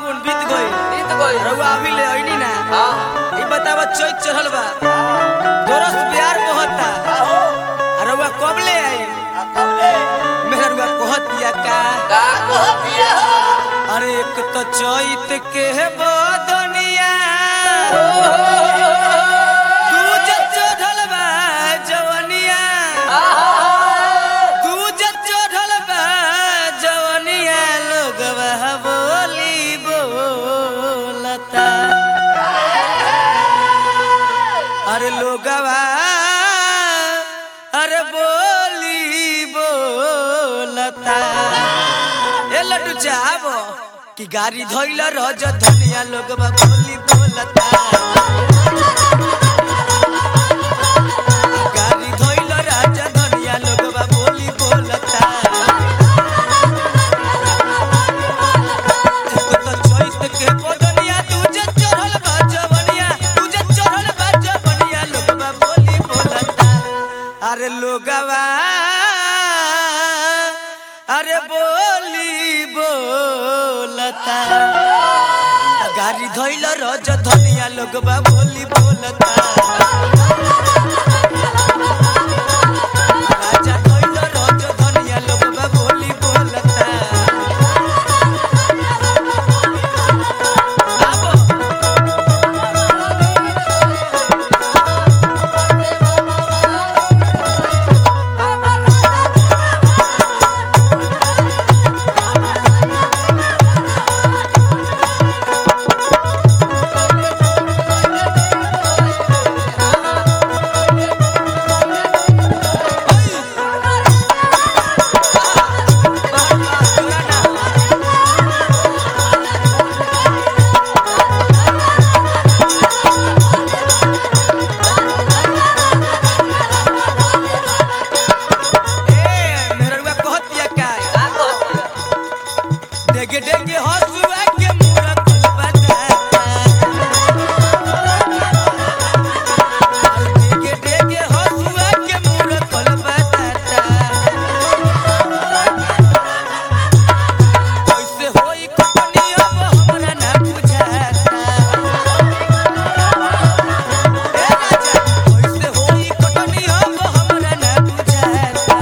फागुन बीत गई बीत गइल। रउआ अभी ले अइनी ना हाँ ई बतावा चैत चढ़ल बा दोरस प्यार बहता आ रउआ कब ले आई मेरा रउआ कहत दिया का का कहतिया अरे एक तो चैत के बदनिया दूज चढ़ल बा जवनिया दूज चढ़ल बा जवनिया लोगवा बोली बोलता अरे लोगवा अरे बोली बोलता ए लड्डू चाहबो कि गाड़ी धोइल रज धनिया लोगवा बोली बोलता गाड़ी धोइल राज धनिया लोगवा बोली बोलता एक तो चैत के बदनिया तुझे चढ़ल बा जवनिया तुझे चढ़ल बा जवनिया लोगवा बोली बोलता अरे लोगवा अरे बोली बोलता गाड़ी धोइल रज धनिया लोगवा बोली बोलता राजा धोइल रज धनिया लोगवा बोली बोलता आबो ए मेरवा कहतिया काय का कहतिया डेगे डेगे हसुआ के मुरा बताता डेगे डेगे हसुआ के मुरा बताता कैसे होई कहानी अब हमरा ना बुझाता ए राजा कैसे होई कहानी अब हमरा ना बुझाता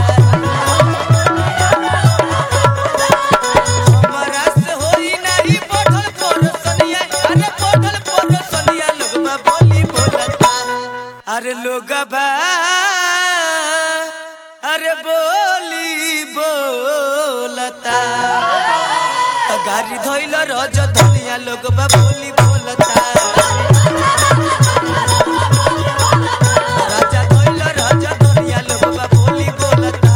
हमरा से होई नाही बढ़ल परसनिया अरे बढ़ल परसनिया लोगबा बोली बोलता अरे लोगबा अरे बोली बोलता त गाड़ी धोइल रज धनिया लोगबा बोली बोलता राजा धोइल रज धनिया लोगबा बोली बोलता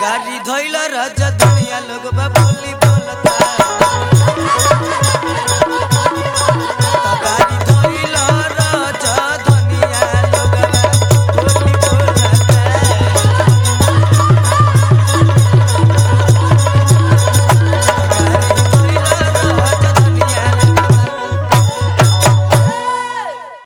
गाड़ी धोइल राजा दुनिया लोग बाबू